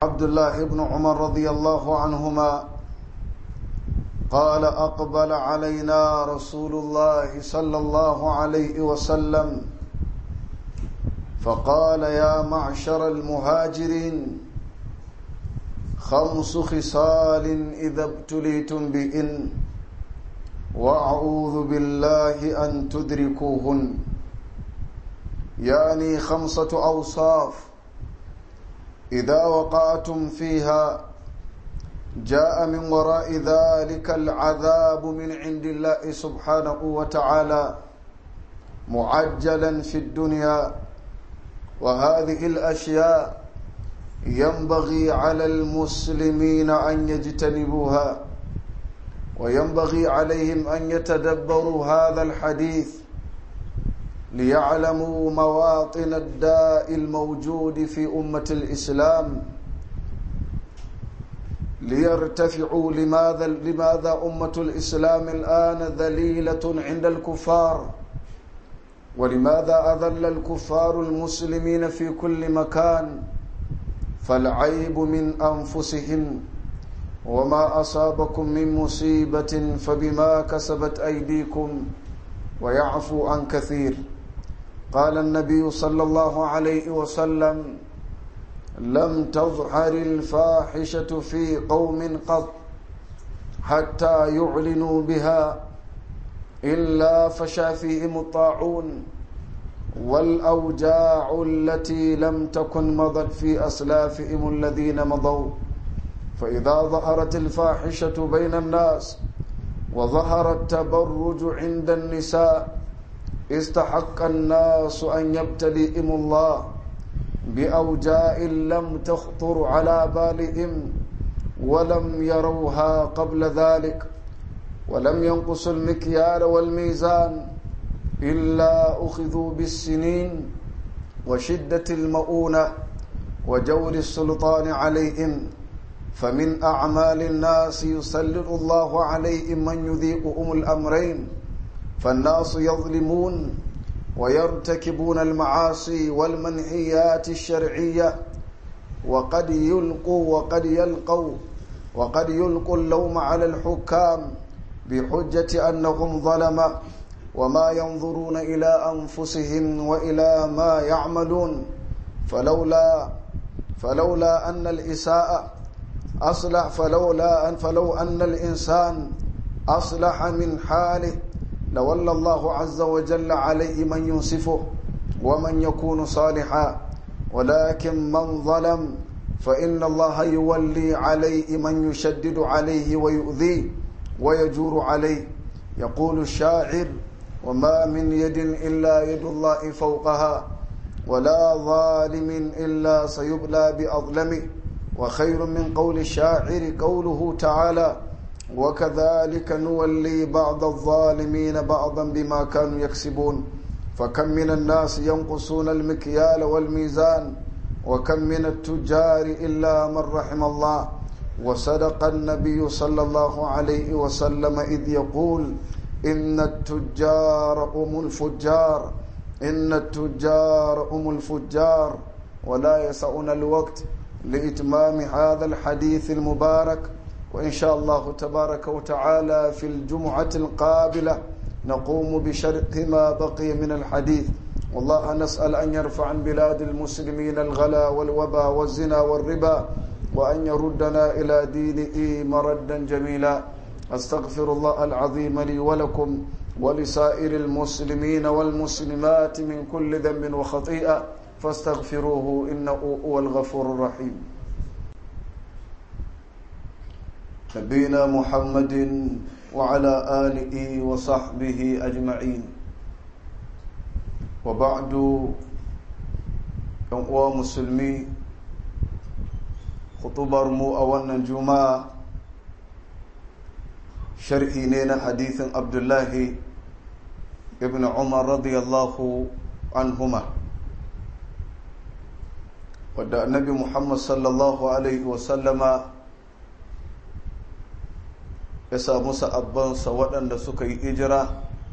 عبد الله بن عمر رضي الله عنهما قال أقبل علينا رسول الله صلى الله عليه وسلم فقال يا معشر المهاجرين خمس خصال إذا ابتليتم بإن وأعوذ بالله أن تدركوهن يعني خمسة أوصاف إذا وقعتم فيها جاء من وراء ذلك العذاب من عند الله سبحانه وتعالى معجلا في الدنيا وهذه الأشياء ينبغي على المسلمين أن يجتنبوها وينبغي عليهم أن يتدبروا هذا الحديث ليعلموا مواطن الداء الموجود في أمة الإسلام ليرتفعوا لماذا لماذا أمة الإسلام الآن ذليلة عند الكفار ولماذا أذل الكفار المسلمين في كل مكان فالعيب من أنفسهم وما أصابكم من مصيبة فبما كسبت أيديكم ويعفو عن كثير قال النبي صلى الله عليه وسلم لم تظهر الفاحشة في قوم قط حتى يعلنوا بها إلا فشى فيهم الطاعون والأوجاع التي لم تكن مضت في أسلافهم الذين مضوا فإذا ظهرت الفاحشة بين الناس وظهر التبرج عند النساء استحق الناس أن يبتليهم الله بأوجاء لم تخطر على بالهم ولم يروها قبل ذلك ولم ينقصوا المكيال والميزان إلا أخذوا بالسنين وشدة المؤونة وجور السلطان عليهم فمن أعمال الناس يسلط الله عليهم من يذيقهم الأمرين فالناس يظلمون ويرتكبون المعاصي والمنهيات الشرعية وقد يلقوا وقد يلقوا وقد يلقوا اللوم على الحكام بحجة أنهم ظلمة وما ينظرون إلى أنفسهم وإلى ما يعملون فلولا فلولا أن الإساءة أصلح فلولا أن فلو أن الإنسان أصلح من حاله لولى الله عز وجل عليه من ينصفه ومن يكون صالحا ولكن من ظلم فإن الله يولي عليه من يشدد عليه ويؤذيه ويجور عليه يقول الشاعر وما من يد إلا يد الله فوقها ولا ظالم إلا سيبلى بأظلمه وخير من قول الشاعر قوله تعالى وكذلك نولي بعض الظالمين بعضا بما كانوا يكسبون فكم من الناس ينقصون المكيال والميزان وكم من التجار إلا من رحم الله وصدق النبي صلى الله عليه وسلم إذ يقول إن التجار هم الفجار إن التجار هم الفجار ولا يسعنا الوقت لإتمام هذا الحديث المبارك وإن شاء الله تبارك وتعالى في الجمعة القابلة نقوم بشرح ما بقي من الحديث والله نسأل أن يرفع عن بلاد المسلمين الغلا والوبا والزنا والربا وأن يردنا إلى دينه مردا جميلا أستغفر الله العظيم لي ولكم ولسائر المسلمين والمسلمات من كل ذنب وخطيئة فاستغفروه إنه هو الغفور الرحيم نبينا محمد وعلى آله وصحبه أجمعين وبعد يوم مسلمي خطبر مو أولنا الجمعة sharhi ne na hadithin abdullahi ibn umar radiyallahu anhuma wadda annabi muhammad sallallahu alaihi wasallama ya samu sa'abbansa waɗanda suka yi ijira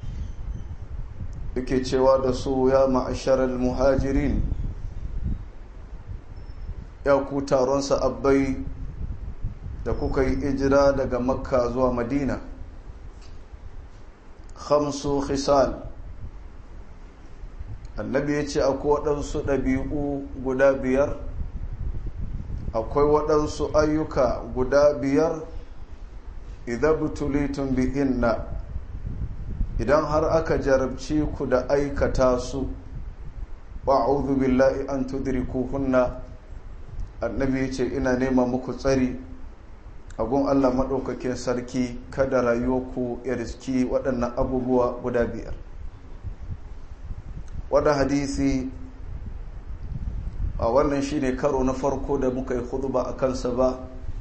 yake cewa da su ya ma'asharar muhajirin ya ku taron sa'abbai da kuka yi ijira daga makka zuwa madina khamsu khisal annabi ya ce akwai waɗansu ɗabi'u guda biyar akwai waɗansu ayyuka guda biyar idan butulitun bi inna idan har aka jarabci ku da aikata su wa'udhu billahi an tudrikuhunna annabi ya ce ina nema muku tsari agun allah maɗaukakin sarki kada rayuwarku ya riski waɗannan abubuwa guda biyar wadda hadisi a wannan shine karo na farko da muka yi huduba a kansa ba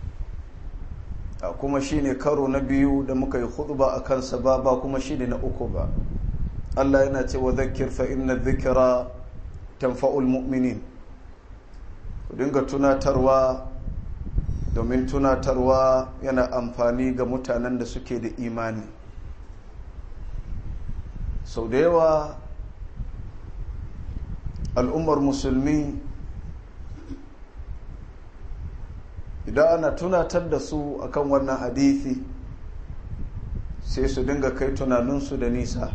a kuma shine karo na biyu da muka yi huduba a kansa ba ba kuma shine na uku ba allah yana ce wa zakir fa inna dhikra tanfa'ul mu'minin ku dinga tunatarwa domin tunatarwa yana amfani ga mutanen da suke da imani sau da yawa al'ummar musulmi idan ana tunatar da su akan wannan hadithi sai su dinga kai tunaninsu da nisa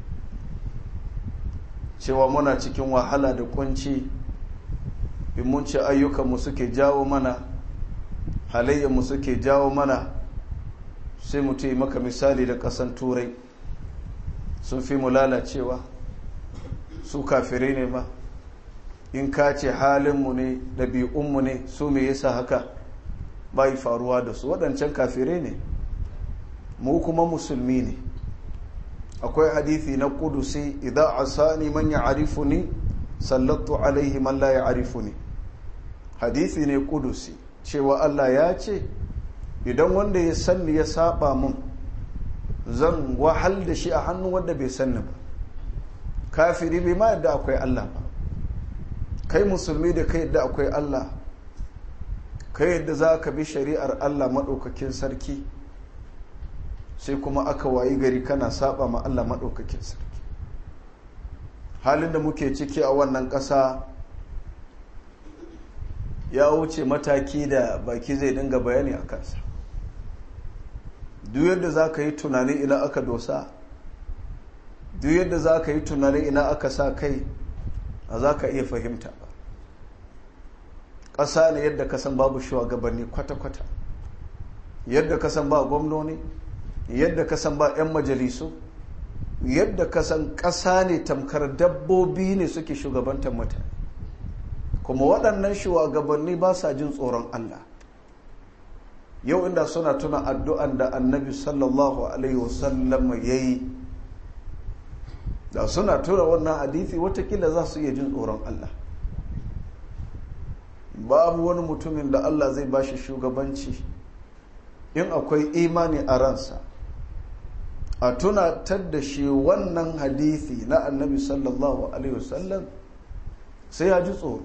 cewa muna cikin wahala da kunci in mun ce ayyukanmu suke jawo mana halayyarmu suke jawo mana sai mu yi maka misali da ƙasan turai sun fi mu lalacewa su kafirai ne ma in ka ce halinmu ne ɗabi'unmu ne su me yasa haka bai faruwa da su waɗancan kafirai ne mu kuma musulmi ne akwai hadithi na kudusi idan asani man ya arifu ni sallattu alaihi man la ya arifu ni hadithi ne kudusi cewa Allah ya ce idan wanda ya sanni ya saba mun zan wahal da shi a hannun wanda bai sanni ba kafiri bai ma yadda akwai Allah ba kai musulmi da kai yadda akwai Allah kai yadda za ka bi shari'ar Allah maɗaukakin sarki sai kuma aka wayi gari kana saba ma Allah maɗaukakin sarki halin da muke ciki a wannan ƙasa ya wuce mataki da baki zai dinga bayani a kansa duk yadda za ka yi tunanin ina aka dosa duk yadda za ka yi tunanin ina aka sa kai a za ka iya fahimta ba ƙasa ne yadda ka san babu shugabanni kwata-kwata yadda ka san ba gwamnoni yadda ka san ba 'yan majalisu yadda ka san ƙasa ne tamkar dabbobi ne suke shugabantar mutane kuma waɗannan shugabanni ba sa jin tsoron Allah yau inda suna tuna addu'an da annabi sallallahu alaihi wasallam ya yi da suna tura wannan hadithi watakila za su iya jin tsoron Allah babu wani mutumin da Allah zai ba shi shugabanci in akwai imani a ransa a tunatar da shi wannan hadithi na annabi sallallahu alaihi wasallam sai ya ji tsoro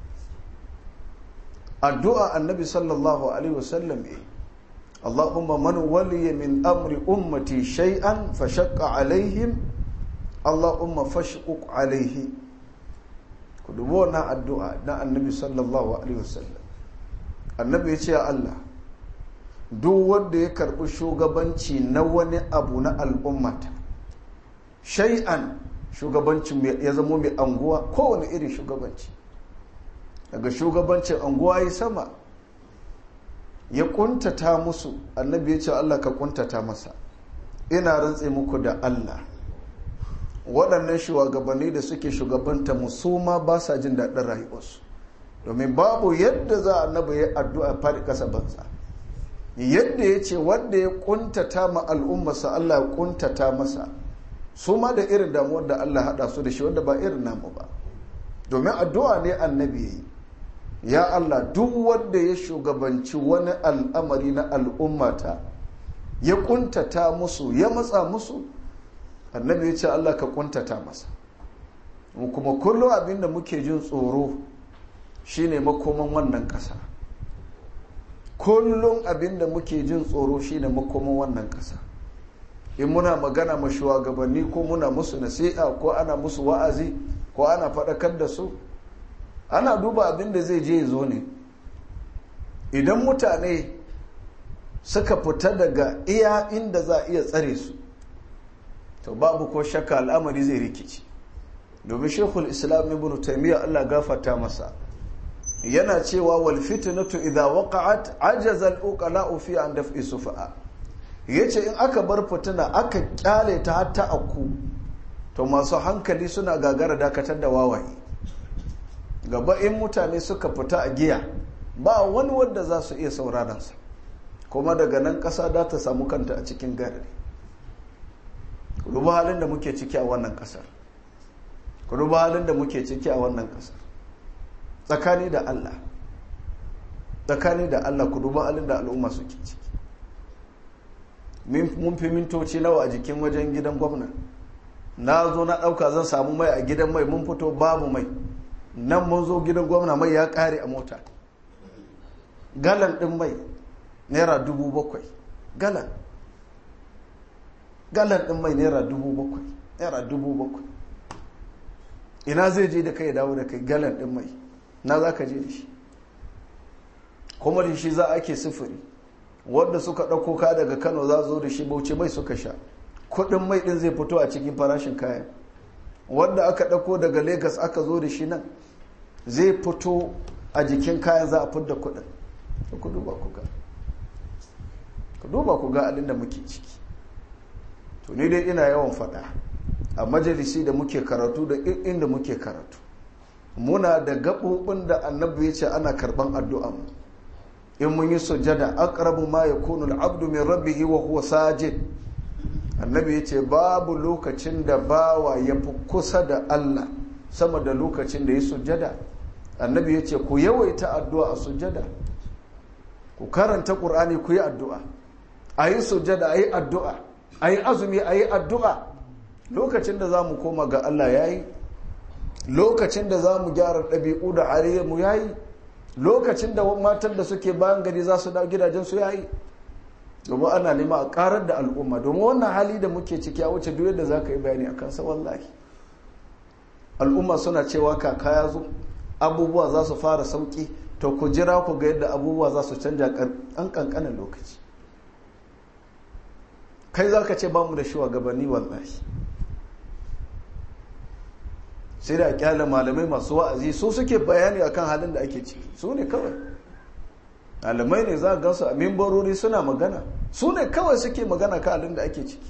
addu'a annabi sallallahu alaihi wasallam e Allahumma man waliya min amri ummati shay'an fa shaqqa alaihim Allahumma fashquq alaihi ku dubi wannan addu'a na annabi sallallahu alaihi wasallam annabi ya ce ya Allah duk wanda ya karbi shugabanci na wani abu na al'ummata shay'an shugabancin ya zama mai anguwa kowane irin shugabanci daga shugabancin anguwa ya sama ya kuntata musu annabi ya ce Allah ka kuntata masa ina rantse muku da Allah waɗannan shugabanni da suke shugabanta musuma ba sa jin daɗin rayuwarsu domin babu yadda za a naba ya addu'a faɗi ƙasa banza yadda ya ce wanda ya kuntata ma al'ummarsa Allah ya kuntata masa su ma da irin damuwar da Allah haɗa su da shi wanda ba irin namu ba domin addu'a ne annabi ya yi ya Allah duk wanda ya shugabanci wani al'amari na al'ummata ya kuntata musu ya matsa musu annabi ya ce Allah ka kuntata masa kuma kullum abin da muke jin tsoro shine makoman wannan ƙasa kullum abin da muke jin tsoro shine makoman wannan ƙasa in muna magana ma shugabanni ko muna musu nasiha ko ana musu wa'azi ko ana faɗakar da su ana duba abin da zai je zo ne idan mutane suka fita daga iya inda za a iya tsare su to babu ko shakka al'amari zai rikici domin shekul islam ibn taimiyya allah gafata masa yana cewa wal fitnatu idha waqa'at ajaza al uqala fi an daf'i sufa'a yace in aka bar fitina aka kyale ta hatta akku to masu hankali suna gagara dakatar da wawaye gaba in mutane suka fita a giya ba wani wanda za su iya sauraron sa kuma daga nan ƙasa da ta samu kanta a cikin gari duba halin da muke ciki a wannan ƙasar duba halin da muke ciki a wannan ƙasar tsakani da Allah tsakani da Allah ku duba halin da al'umma suke ciki mun fi mintoci nawa a jikin wajen gidan gwamna na zo na ɗauka zan samu mai a gidan mai mun fito babu mai nan mun zo gidan gwamna mai ya ƙare a mota galan ɗin mai naira dubu bakwai galan galan ɗin mai naira dubu bakwai naira dubu bakwai ina zai je da kai dawo da kai galan ɗin mai na za ka je da shi kuma da shi za a ke sufuri wadda suka ɗauko ka daga kano za zo da shi bauchi mai suka sha kuɗin mai ɗin zai fito a cikin farashin kayan wadda aka ɗauko daga Legas aka zo da shi nan zai fito a jikin kayan za a fidda kuɗin ku duba ku ga ku duba ku ga abin da muke ciki to ni dai ina yawan faɗa a majalisi da muke karatu da inda muke karatu muna da gaɓoɓin da annabi ya ce ana karɓan addu'a mu in mun yi sujada aqrabu ma yakunu al-abdu min rabbihi wa huwa sajid annabi ya ce babu lokacin da bawa ya fi kusa da Allah sama da lokacin da ya sujada annabi ya ce ku yawaita addu'a a sujada ku karanta ƙur'ani ku yi addu'a a yi sujada a yi addu'a a yi azumi a yi addu'a lokacin da za mu koma ga Allah ya yi lokacin da za mu gyara ɗabi'u da mu ya yi lokacin da matan da suke bayan gari za su dawo gidajensu ya yi domin ana nema a karar da al'umma domin wannan hali da muke ciki a wuce duk yadda za ka yi bayani a kansa wallahi al'umma suna cewa kaka ya zo abubuwa za su fara sauki to ku jira ku ga yadda abubuwa za su canja an kankanin lokaci kai za ka ce ba mu da shugabanni wallahi sai da kyale malamai masu wa'azi su suke bayani akan halin da ake ciki su ne kawai malamai ne za a gansu a mimbarori suna magana su ne kawai suke magana kan halin da ake ciki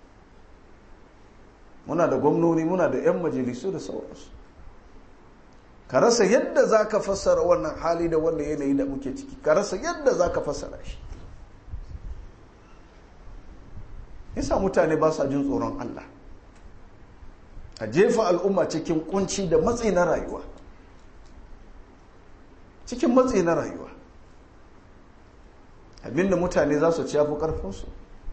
muna da gwamnoni muna da 'yan majalisu da sauransu ka rasa yadda za ka fassara wannan hali da wannan yanayi da muke ciki ka rasa yadda za ka fassara shi yasa mutane ba sa jin tsoron Allah a jefa al'umma cikin kunci da matsi na rayuwa cikin matsi na rayuwa abinda mutane za su ci yafi karfinsu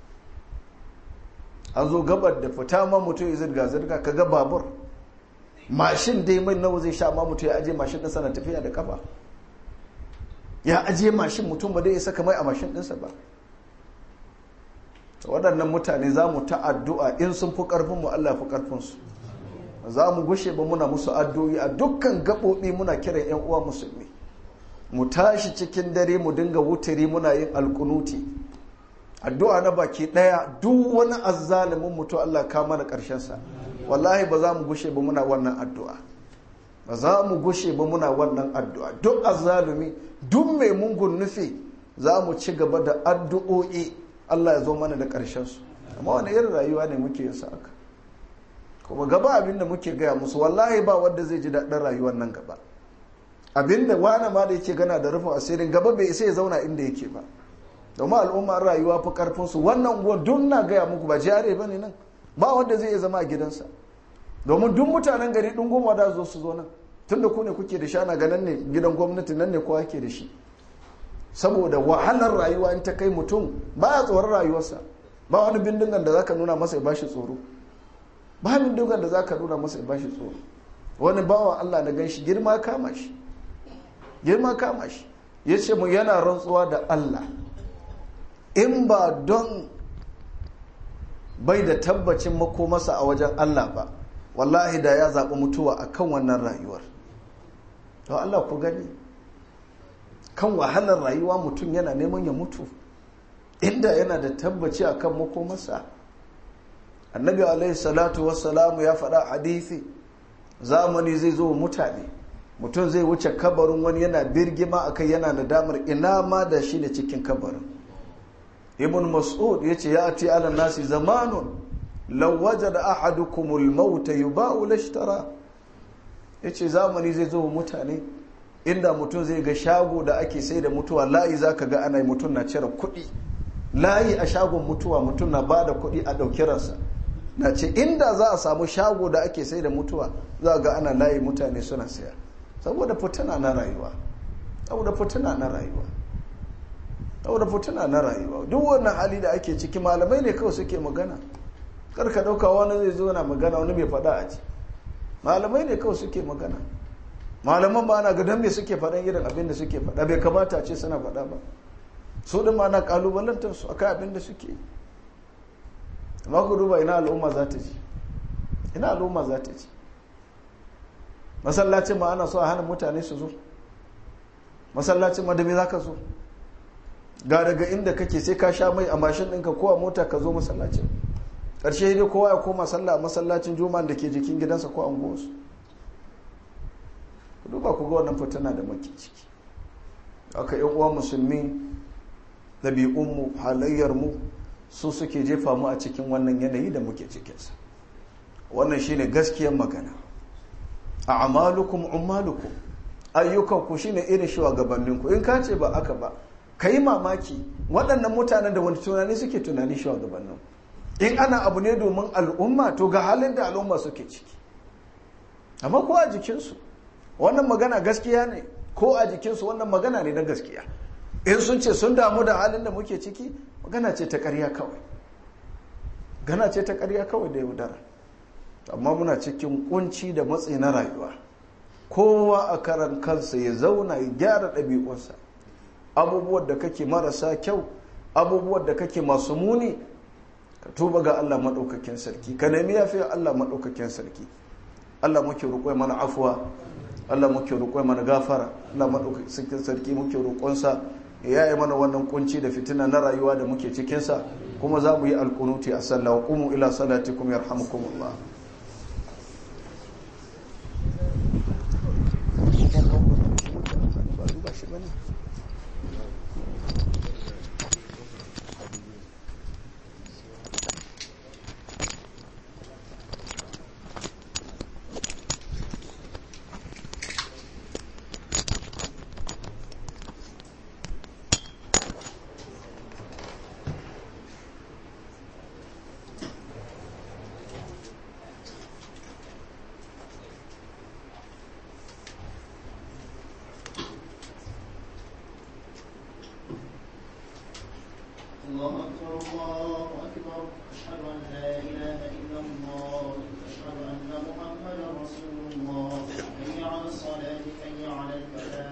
an zo gabar da fita ma mutum ya zirga-zirga ka ga babur mashin dai mai nawa zai sha ma mutum ya aje mashin ɗinsa na tafiya da kafa ya aje mashin mutum ba dai ya saka mai a mashin ɗinsa ba waɗannan mutane za mu ta addu'a in sun fi ƙarfinmu Allah fi ƙarfinsu za mu gushe ba muna musu addu'o'i a dukkan gaɓoɓi muna kiran 'yan uwa musulmi mu tashi cikin dare mu dinga wutari muna yin alkunuti addu'a na baki ɗaya duk wani azzalimin mutu Allah ka mana ƙarshensa wallahi ba za mu gushe ba muna wannan addu'a ba za mu gushe ba muna wannan addu'a duk azzalumi duk mai mungun nufi za mu ci gaba da addu'o'i Allah ya zo mana da ƙarshensu amma wani irin rayuwa ne muke yin haka kuma gaba abin da muke gaya musu wallahi ba wanda zai ji daɗin rayuwar nan gaba abin da wani ma da yake gana da rufin asirin gaba bai isa ya zauna inda yake ba domin al'ummar rayuwa fi karfinsu wannan unguwar duk na gaya muku ba jare ba ne nan ba wanda zai iya zama a gidansa domin duk mutanen gari ɗin goma da zo su zo nan tun da ku ne kuke da shana ga nan ne gidan gwamnati nan ne kowa ke da shi saboda wahalar rayuwa in ta kai mutum ba ya tsoron rayuwarsa ba wani bindigan da zaka nuna masa ya bashi tsoro ba bindigan da zaka nuna masa ya bashi tsoro wani bawa Allah na ganshi girma kama shi girma kama shi ya ce mu yana rantsuwa da Allah in ba don bai da tabbacin makomasa a wajen Allah ba wallahi da ya zaɓi mutuwa a kan wannan rayuwar to Allah ku gani kan wahalar rayuwa mutum yana neman ya mutu inda yana da tabbaci akan makomarsa annabi alaihi salatu wassalamu ya faɗa hadithi zamani zai zo mutane mutum zai wuce kabarin wani yana birgima akai yana nadamar ina ma da shi ne cikin kabarin ibn mas'ud ya ce ya ati ala nasi zamanun law wajada ahadukumul mauta yuba'u lashtara yace zamani zai zo mutane inda mutum zai ga shago da ake sai da mutuwa layi zaka ga ana mutum na cire kuɗi layi a shagon mutuwa mutum na ba da kuɗi a ɗauki ransa na ce inda za a samu shago da ake sai da mutuwa za ga ana layi mutane suna saya saboda fitina na rayuwa saboda fitina na rayuwa saboda fitina na rayuwa duk wannan hali da ake ciki malamai ne kawai suke magana kar ka ɗauka wani zai zo na magana wani mai faɗa a ci malamai ne kawai suke magana malaman ba na ga dan me suke faɗan irin abin da suke faɗa bai kamata a ce suna faɗa ba su din ma na kalubalantar su akai abin da suke amma ku duba ina al'umma za ta ji ina al'umma za ta ji masallacin ma ana so a hana mutane su zo masallacin ma da me za ka zo ga daga inda kake sai ka sha mai a mashin ɗinka ko a mota ka zo masallacin ƙarshe dai kowa ya koma sallah a masallacin juma'an da ke jikin gidansa ko anguwarsu ku duba ku ga wannan fitina da muke ciki aka yan uwa musulmi ɗabi'unmu halayyarmu su suke jefa mu a cikin wannan yanayi da muke cikinsa wannan shine gaskiyar magana a amalukum ummalukum ayyukanku shine irin shugabanninku in ka ce ba aka ba ka yi mamaki waɗannan mutanen da wani tunani suke tunani shugabannin in ana abu ne domin al'umma to ga halin da al'umma suke ciki amma ko a jikinsu wannan magana gaskiya ne ko a jikinsu wannan magana ne na gaskiya in sun ce sun damu da halin da muke ciki magana ce ta ƙarya kawai gana ce ta ƙarya kawai da yaudara amma muna cikin kunci da matsi na rayuwa kowa a karan kansa ya zauna ya gyara ɗabi'unsa abubuwan da kake marasa kyau abubuwan da kake masu muni ka tuba ga Allah maɗaukakin sarki ka nemi yafiya Allah maɗaukakin sarki Allah muke roƙo mana afuwa Allah muke roƙo mana gafara Allah maɗaukakin sarki muke roƙonsa ya yi mana wannan kunci da fitina na rayuwa da muke cikinsa kuma za mu yi alkunuti a sallah wa qumu ila salatikum yarhamukumullah الله أكبر الله أكبر أشهد أن لا إله إلا الله أشهد أن محمدا رسول الله حي على الصلاة حي على الفلاح